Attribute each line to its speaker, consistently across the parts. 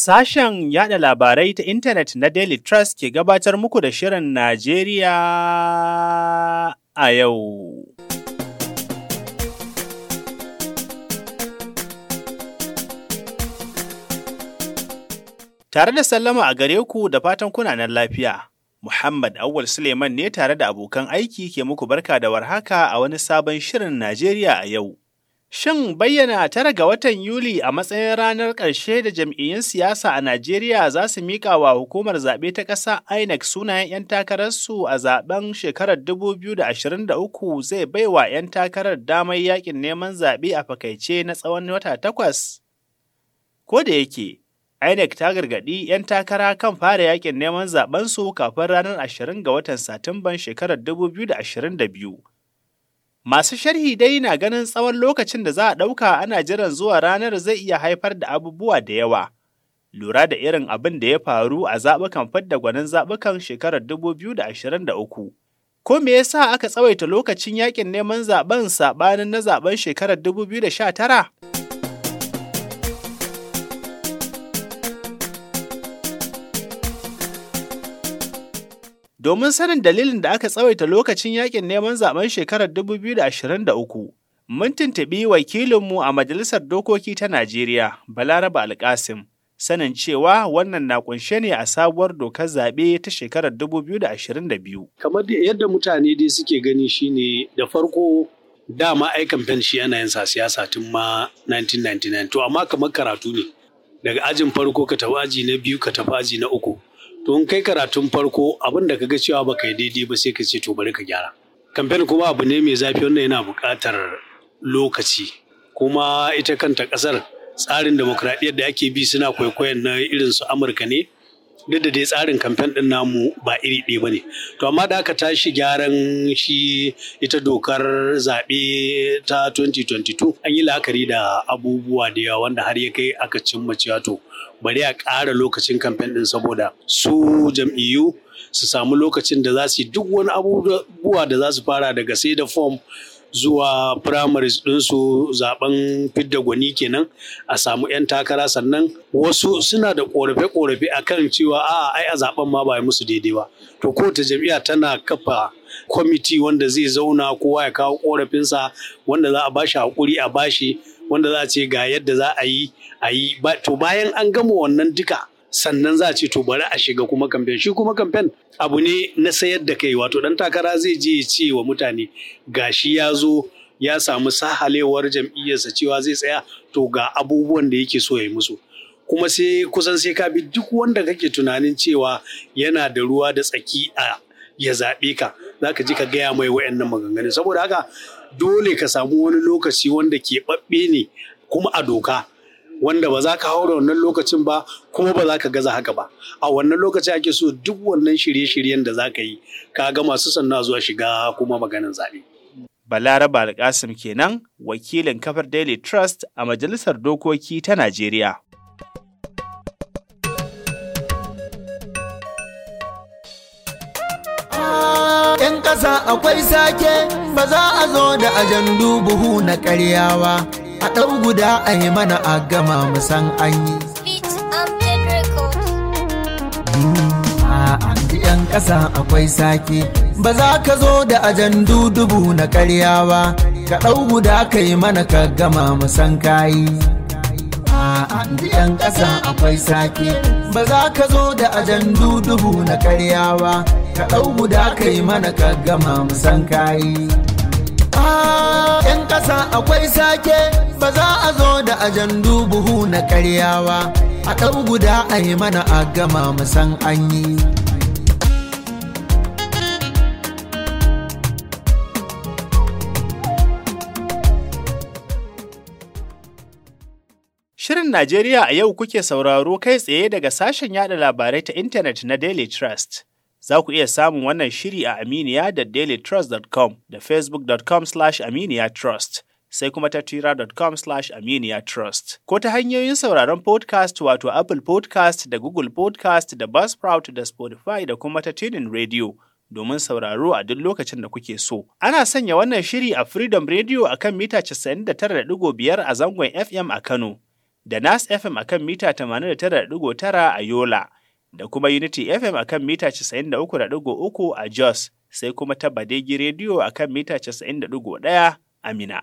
Speaker 1: Sashen yada labarai ta intanet na Daily Trust ke gabatar muku da Shirin Najeriya a yau. Tare da sallama a gare ku da fatan kuna nan lafiya. Muhammad Awul Suleiman ne tare da abokan aiki ke muku barka da warhaka a wani sabon Shirin Najeriya a yau. Shin bayyana tara ga watan Yuli a matsayin ranar ƙarshe da jam'iyyun siyasa a Najeriya za su miƙa wa hukumar zaɓe ta ƙasa INEC sunayen 'yan takararsu a zaɓen shekarar 2023 zai baiwa 'yan takarar damar yaƙin neman zaɓe a fakaice na tsawon wata takwas? Ko da yake, INEC ta gargaɗi 'yan takara kan fara yaƙin neman zaɓensu kafin ranar 20 ga watan Satumban shekarar 2022. Masu sharhi dai na ganin tsawon lokacin da za a ɗauka ana jiran zuwa ranar zai iya haifar da abubuwa da yawa. Lura da irin abin da ya faru a zaɓukan fidda gwanin zaɓukan shekarar 2023. Ko me yasa aka tsawaita lokacin yakin neman zaɓen saɓanin na zaɓen shekarar 2019? Domin sanin dalilin da aka tsawaita lokacin yakin neman zaben shekarar 2023, mun tuntuɓi wakilinmu a Majalisar Dokoki ta Najeriya, Balaraba Alƙasim, sanin cewa wannan na kunshe ne a sabuwar dokar zaɓe ta shekarar 2022.
Speaker 2: Kamar yadda mutane dai suke gani shine da farko dama ai kamfen shi ana yin sa siyasa tun ma 1999 to amma kamar karatu ne daga ajin farko ka tafi aji na biyu ka tafi aji na uku to in kai karatun farko abin da ka ga cewa baka yi daidai ba sai ka ce to bari ka gyara kamfen kuma abu ne mai zafi wanda yana buƙatar lokaci kuma ita kanta ƙasar tsarin demokradiyyar da ake bi suna kwaikwayon na irin su amurka ne duk da dai tsarin kamfen ɗin namu ba iri ɗaya ba ne to amma da aka tashi gyaran shi ita dokar zaɓe ta 2022 an yi la'akari da abubuwa da yawa wanda har ya kai aka cimma cewa to bari a ƙara lokacin kamfen ɗin saboda su jam'iyyu su samu lokacin da za su yi duk wani abubuwa da za su fara daga sai da fom zuwa primaries ɗinsu zaben fidda gwani kenan a samu 'yan takara sannan wasu suna da ƙorafe-ƙorafe a kan cewa a ai a zaben ma ba musu daidai ba to kowace jam'iyya tana kafa kwamiti wanda zai zauna kowa ya kawo ƙorafinsa wanda za a bashi haƙuri a bashi wanda za a ce ga yadda za a yi a yi to bayan an gama wannan duka sannan za a ce to bari a shiga kuma kamfen shi kuma kamfen abu ne na sayar da kai wato dan takara zai je ya ce wa mutane gashi ya zo ya samu sahalewar jam'iyyarsa cewa zai tsaya to ga abubuwan da yake so ya yi musu kuma sai kusan sai ka bi duk wanda kake tunanin cewa yana da ruwa da tsaki a ya zaɓe ka za ka ji ka gaya mai wa'annan maganganun saboda haka dole ka samu wani lokaci wanda ke ɓaɓɓe ne kuma a doka wanda ba za ka haura wannan lokacin ba kuma ba za ka gaza haka ba a wannan lokaci ake so duk wannan shirye-shiryen da za ka yi ka ga masu sannan zuwa shiga kuma maganin zaɓe.
Speaker 1: Balaraba Alƙasim kenan wakilin kafar Daily Trust a Majalisar Dokoki ta Najeriya.
Speaker 3: ‘Yan ƙasa akwai sake ba za a zo da ajandu buhu na ƙaryawa. a ɗau guda a yi mana a gama musan an yi. A yan ƙasa akwai sake, ba za ka zo da ajandu dubu na ƙarya ba, ka ɗau guda ka yi mana ka gama musan kayi. A yan ƙasa akwai sake, ba za ka zo da ajandu dubu na ƙarya ba, ka ɗau guda ka yi mana ka gama musan kayi. ‘yan ƙasa akwai sake ba za a zo da ajandu buhu na karyawa a ɗau guda a yi mana a gama musan an yi.
Speaker 1: Shirin Najeriya a yau kuke sauraro kai tsaye daga sashen yada labarai ta intanet na Daily Trust. Za ku iya samun wannan shiri a Aminiya da dailytrust.com da facebook.com slash aminiya trust sai kuma ta twitter.com slash aminiya trust. Ko ta hanyoyin sauraron podcast wato Apple podcast da Google podcast da Buzzsprout da Spotify da kuma ta tunin radio domin sauraro a duk lokacin da kuke so. Ana sanya wannan shiri a Freedom Radio a kan mita 99.5 a zangon FM a Kano. da Nas FM akan mita 89.9 a Yola, da kuma Unity FM akan mita 93.3 a Jos, sai kuma ta Badegi Radio akan mita 90.1 a Mina.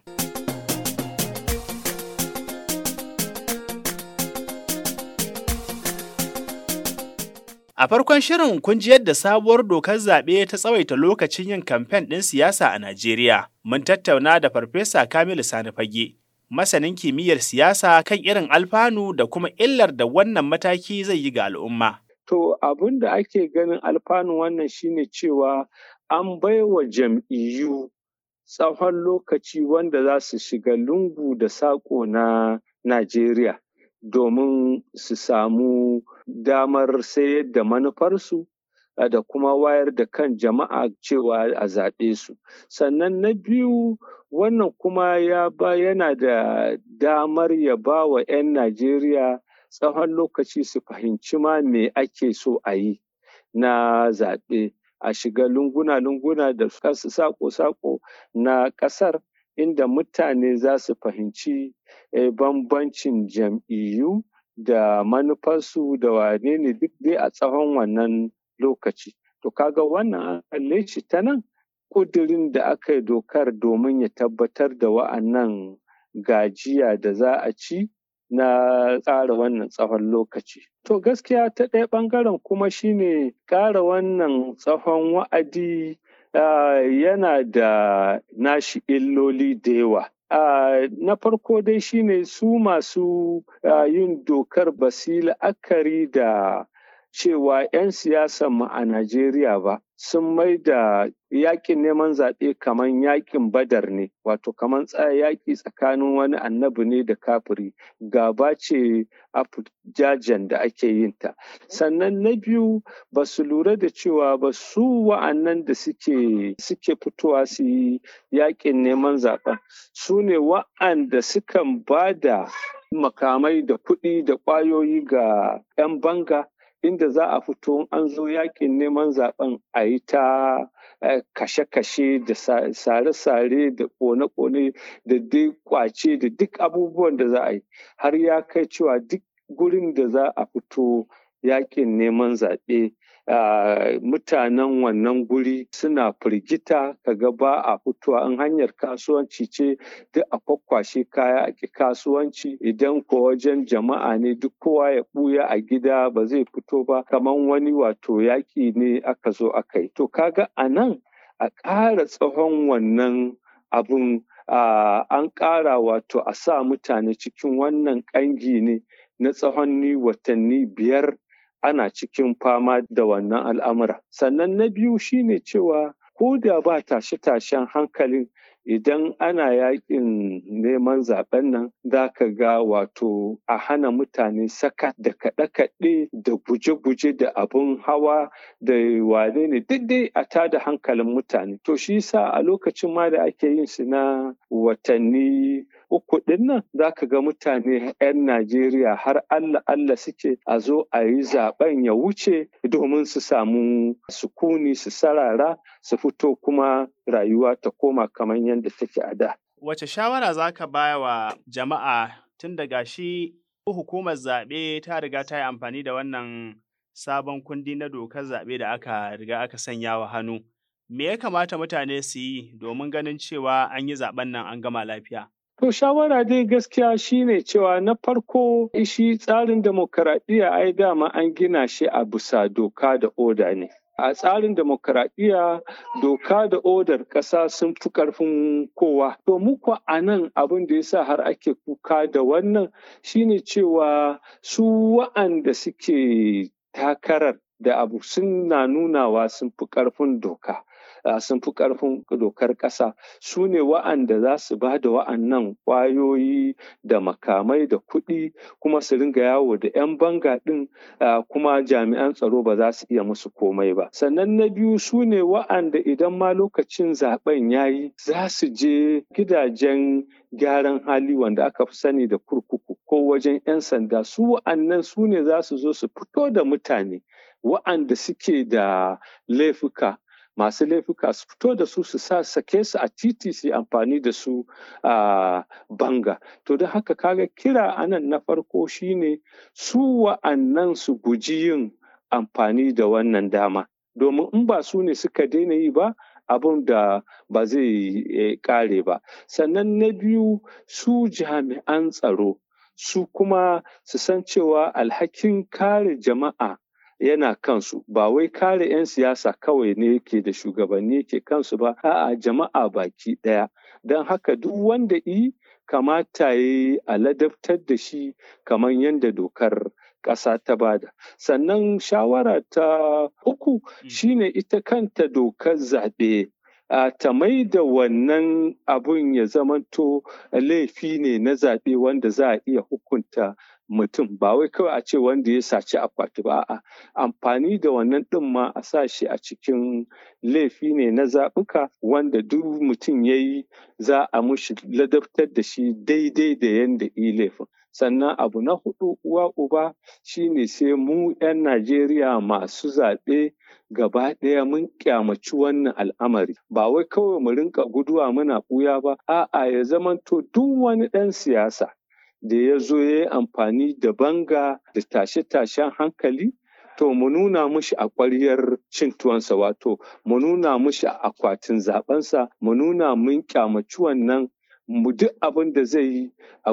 Speaker 1: A farkon shirin kun ji yadda sabuwar dokar zaɓe ta tsawaita lokacin yin kamfen ɗin siyasa a Najeriya. Mun tattauna da Farfesa Kamilu Sani Fage, masanin kimiyyar siyasa kan irin alfanu da kuma illar da wannan mataki zai yi ga al'umma.
Speaker 4: To abin da ake ganin alfanu wannan shine cewa an baiwa jam'iyyu tsawon lokaci wanda za su shiga lungu da saƙo na Najeriya domin su samu damar sayar da manufarsu da kuma wayar da kan jama'a cewa a zaɓe su. Sannan na biyu wannan kuma ya ba yana da damar ya ba wa 'yan Najeriya tsawon lokaci su fahimci ma me ake so a yi na zaɓe. A shiga lunguna-lunguna da saƙo-saƙo na ƙasar inda mutane za su fahimci bambancin jam'iyyu da manufarsu da wane ne duk dai a tsawon wannan lokaci. To kaga wannan an kalle shi ta nan ƙudurin da aka yi dokar domin ya tabbatar da wa'annan gajiya da za a ci na tsara wannan tsawon lokaci. To gaskiya ta ɗaya ɓangaren kuma shine ƙara wannan tsawon wa'adi yana da nashi illoli da yawa. Uh, na farko dai shine su masu uh, yin dokar basi la'akari da cewa 'yan siyasan mu a Najeriya ba sun mai da yakin neman zaɓe kamar yakin badar ne wato kamar yaƙi tsakanin wani annabi ne da kafiri gaba ce jajen da ake yin ta sannan na biyu ba su lura da cewa ba su wa'annan da suke suke fitowa su yi yakin neman zaɓen su ne wa'anda sukan ba da makamai da kuɗi da ƙwayoyi ga 'yan banga inda za a fito an zo yakin neman zaben a yi ta kashe-kashe da sare-sare da kone-kone da dai kwace da duk abubuwan da za a yi har ya kai cewa duk gurin da za a fito yakin neman zaɓe mutanen wannan guri suna firgita kaga ba a fitowa in hanyar kasuwanci ce duk a kwakwashe kaya a ƙi kasuwanci idan ko wajen jama'a ne duk kowa ya ɓuya a gida ba zai fito ba kamar wani wato yaƙi ne aka zo aka yi to kaga a nan a ƙara tsawon wannan abun an ƙara wato a sa mutane cikin wannan ƙangi ne na tsawon ni watanni biyar ana cikin fama da wannan al'amura. Sannan na biyu shine cewa ko da ba tashe-tashen hankalin idan ana yakin neman zaben nan za ka ga wato a hana mutane saka da kaɗe-kaɗe da guje-guje da abun hawa da wane ne duk dai a tada hankalin mutane. To shi sa a lokacin ma da ake yin su na watanni uku ɗin nan za ka ga mutane 'yan Najeriya har Allah Allah suke a zo a yi zaben ya wuce domin su samu sukuni su sarara su fito kuma rayuwa ta koma kamar yadda take a da.
Speaker 1: Wace shawara za ka baya wa jama'a tun daga shi hukumar zaɓe ta riga ta yi amfani da wannan sabon kundi na dokar zaɓe da aka riga aka sanya wa hannu. Me ya kamata mutane su yi domin ganin cewa an yi zaɓen nan an gama lafiya?
Speaker 4: To shawara dai gaskiya shine cewa na farko shi tsarin demokaradiyya ai dama an gina shi a bisa doka da oda ne. A tsarin demokaradiyya doka da odar ƙasa sun fi ƙarfin kowa. To muku a nan abin da ya sa har ake kuka da wannan shine cewa su wa'anda suke takarar da abu suna nunawa sun fi ƙarfin doka. sun fi ƙarfin dokar ƙasa su ne wa'anda za su ba da wa'annan ƙwayoyi da makamai da kuɗi kuma su ringa yawo da 'yan banga ɗin kuma jami'an tsaro ba za su iya musu komai ba sannan na biyu su ne wa'anda idan ma lokacin zaben ya yi za su je gidajen gyaran hali wanda aka fi sani da kurkuku ko wajen 'yan sanda su wa'annan su ne za su zo su fito da mutane wa'anda suke da laifuka masu laifuka su fito da su su sa sake su a titi su amfani da su a banga to don haka kaga kira anan na farko shine su wa'annan su guji yin amfani da wannan dama domin in ba su ne suka daina yi ba abin da ba zai kare ba sannan na biyu su jami'an tsaro su kuma su san cewa alhakin kare jama'a yana kansu ba wai kare 'yan siyasa kawai ne yake da shugabanni ke kansu ba a'a jama'a baki ɗaya don haka duk wanda i kamata ya yi a ladabtar da shi kamar yadda dokar ƙasa ta bada sannan shawara ta uku shine ita kanta dokar zaɓe ta mai da wannan abun ya zamanto laifi ne na zaɓe wanda za a iya hukunta mutum ba wai kawai a ce wanda ya saci akwati ba a amfani da wannan ɗin ma a sa shi a cikin laifi ne na zaɓuka wanda duk mutum ya yi za a mushi ladabtar da shi daidai da yadda yi laifin sannan abu na hudu uwa uba shine sai mu 'yan najeriya masu zaɓe gaba ɗaya mun kyamaci wannan al'amari ba wai kawai mu rinka guduwa muna ɓuya ba a'a ya zamanto duk wani ɗan siyasa da ya zo ya yi amfani da banga da tashe-tashen hankali to mu nuna mushi a ƙwaryar cin tuwansa wato mu nuna mushi a akwatin zaɓensa mu nuna mun kyamaci wannan mu duk abin da zai yi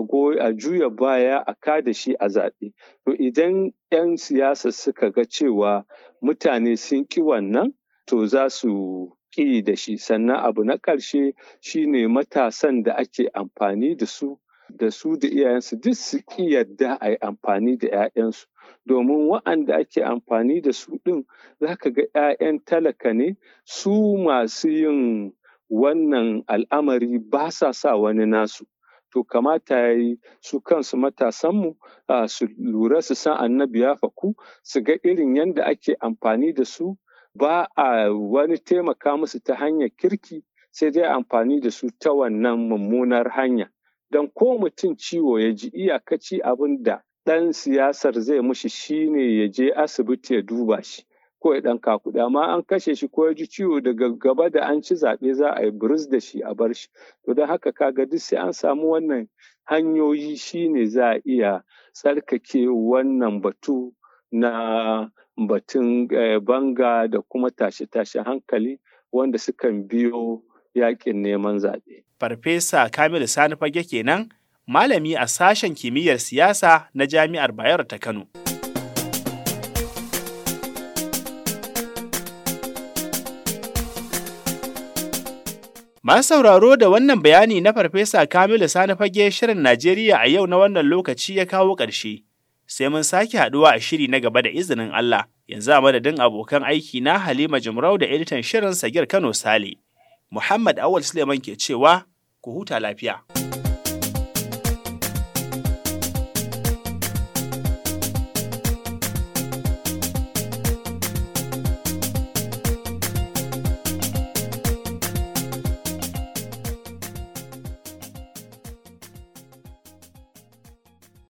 Speaker 4: a juya baya a kada shi a zaɓe to idan 'yan siyasa suka ga cewa mutane sun ƙi wannan to za su ƙi da shi sannan abu na ƙarshe shine matasan da ake amfani da su da su da iyayensu duk su ƙi yadda a yi amfani da 'ya'yansu domin wa'anda ake amfani da su ɗin za ka ga 'ya'yan talaka ne su masu yin wannan al'amari ba sa sa wani nasu to kamata ya yi su kansu matasanmu su lura su san annabi ya faku su ga irin yadda ake amfani da su ba a wani taimaka musu ta hanyar kirki sai dai amfani da su ta wannan mummunar hanya don ko mutum ciwo ya ji iyakaci abin da ɗan siyasar zai mushi shine ya je asibiti ya duba shi ko ya ɗan kakuɗa amma an kashe shi ko ya ji ciwo daga gaba da an ci zaɓe za a yi buris da shi a bar shi to don haka kaga duk sai an samu wannan hanyoyi shine za a iya tsarkake wannan batu na batun banga da kuma tashe-tashe hankali wanda sukan biyo yakin neman zaɓe.
Speaker 1: Farfesa Kamilu Sani Fage kenan malami a sashen kimiyyar siyasa na Jami'ar Bayero ta Kano. Masu sauraro da wannan bayani na Farfesa Kamilu Sani Fage Shirin Najeriya a yau na wannan lokaci ya kawo ƙarshe. Sai mun sake haɗuwa a shiri na gaba da izinin Allah. Yanzu a madadin abokan aiki na Halima Jumrau da editan shirin Sagir Kano Sale. Muhammad Awal Suleiman ke cewa, ku huta lafiya.